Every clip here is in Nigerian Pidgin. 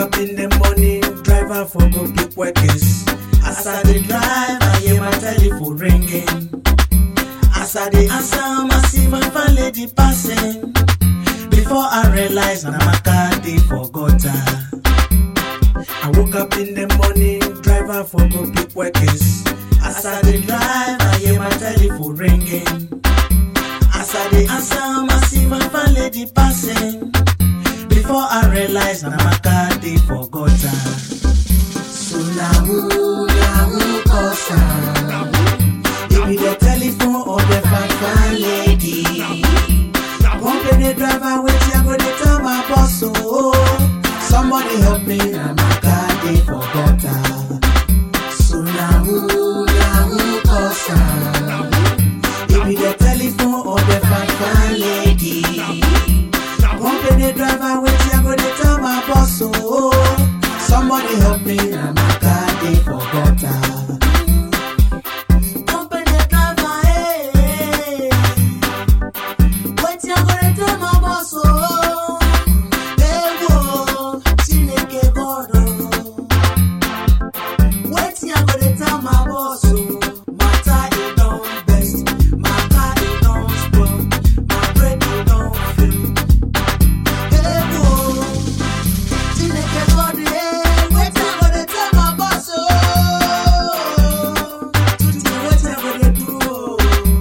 up in the morning, driver for go pick workers. As I dey drive, I hear my telephone ringing. As I dey answer, I see my fine lady passing. Before I realize, na my car dey for gutter. I woke up in the morning, driver for go pick workers. As I dey drive, I hear my telephone ringing. As I dey answer, I see my fine lady passing. Before I realize, na my car dey for gutter. So na who, na who cause am? It be the telephone or the fine fine lady. Company driver, wetin I go dey tell my boss oh. Somebody help me, na my car dey for gutter. So na who, na who cause am? It be the telephone or the fine fine lady. Company driver, wetin I go dey tell my boss oh. Somebody help me, na my car dey for gutter. Company driver, hey. Wetin I go dey tell my boss oh. Ewo, Chineke God oh. Wetin I go dey tell my boss oh. Matter e don best, my car e don spoil, my brake e don fail. Ewo, Chineke God eh. Wetin I go dey tell my boss oh. Tutu wetin I go dey do oh.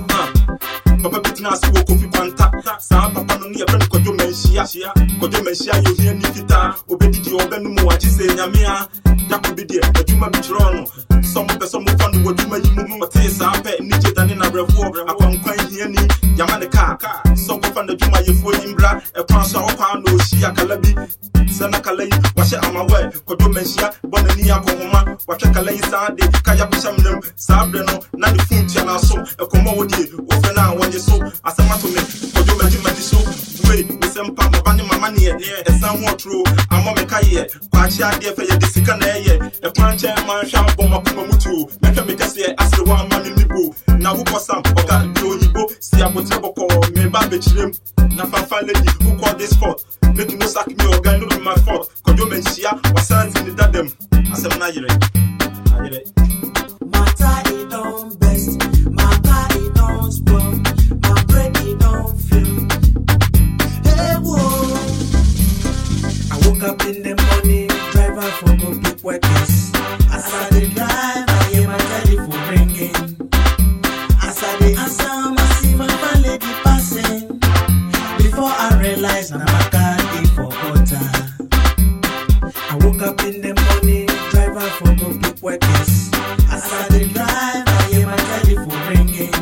papa bi tena ase wɔ kofi kwanta saa papa no ne yɛfrɛ no kwadwo manhyia kwadwo manhyia yɛ ohia ni fitaa obɛdidi ɔbɛnom wagye sɛ nyame a yako bi deɛ adwuma bi kyerɛɔ no sɛ mopɛ sɛ mofa no w'adwuma yi mu ɔtee saa pɛ ne gye dane nabrɛfoɔ akwankwan hiani yama ne kaa sɛ nkɔfa n'adwumayɛfoɔ yi mbra ɛkwan so a wɔkwaa na ɔhyia kala bi sɛ na kala yi wahyɛ amawɛ kwadwo manhyia bɔ n'ani akɔhoma wahwɛ kala yi saa de kaya kohyɛ mnam saa berɛ no na ne fon tua no aso ɛkɔmmɔ wo deɛ wofrɛ no a wɔnye so asɛm ato me kwadwo magyemagye so wei mesɛ mpa maba ne mama neɛ ɛsan ho ɔtoro amɔ me kayeɛ kwaakye adeɛ fɛ yɛde sika na ɛyɛ ɛkwan nkyɛn ma nhwɛ abɔ makoma mu tuo mɛhwɛ me kɛseɛ asere wɔ ama me mibo na wokɔ sam ɔka de oyibo si abotrɛ bɔkɔɔ meba bɛkyirem na fafa lady who call this fault make you no sack me ɔga no be my fault kwadwo manhyia wasan si ne dadam asɛm no ayerɛ ayerɛ Matter it don't best, my car it don't spoil, my brake it don't fail. Hey whoa. I woke up in the morning, driver for go pick workers. As I dey drive, I hear my telephone ringing. As I dey answer, I see my fine lady passing. Before I realize, na my car dey for gutter. I woke up in the morning, driver for go pick workers. As I dey drive, I hear my telephone ringing.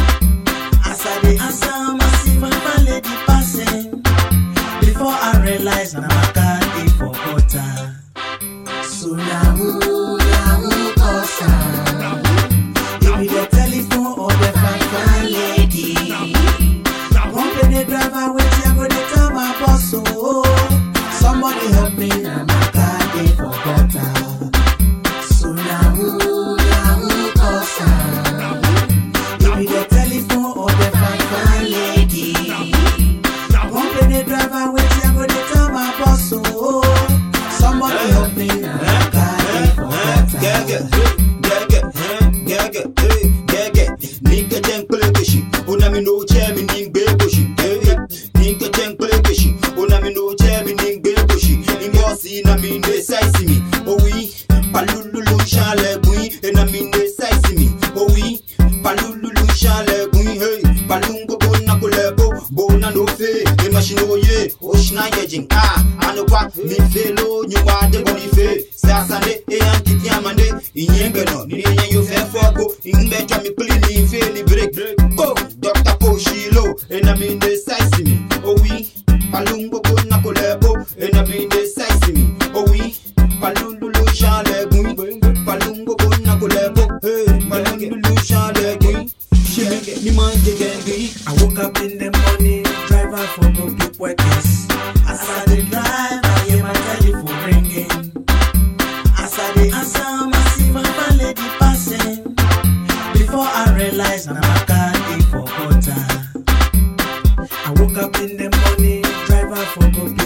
As I dey answer, I see my fine lady passing. Before I realize, na my car dey for gutter. So na who, na who cause am? It be the telephone or the fine fine lady. Company driver, wetin I go dey tell my boss oh. Somebody help me, na my car dey for gutter. So na who, na who cause am? It be the telephone or the fine fine lady. Company driver, wetin I go dey tell my boss oh. Somebody help me, na my car dey for gutter. Mi felo nyuma de boni fe Sasande e yankiti amande Inyenge no Nini yen yo fe foko Ingbe chwa mi pili ni fe ni break Go Dr. Poshilo Ena mi ne saisi mi Oh oui Palungo ko na kolebo Ena mi ne saisi mi Oh oui Palululu shale gui Palungo ko na kolebo Hey Palululu shale gui Shenge ni manje gengi I woke up in the morning, driver for go pick workers. As I dey drive, I hear my telephone ringing. As I dey answer, I see my fine lady passing. Before I realize, na my car dey for gutter. I woke up in the morning, driver for go pick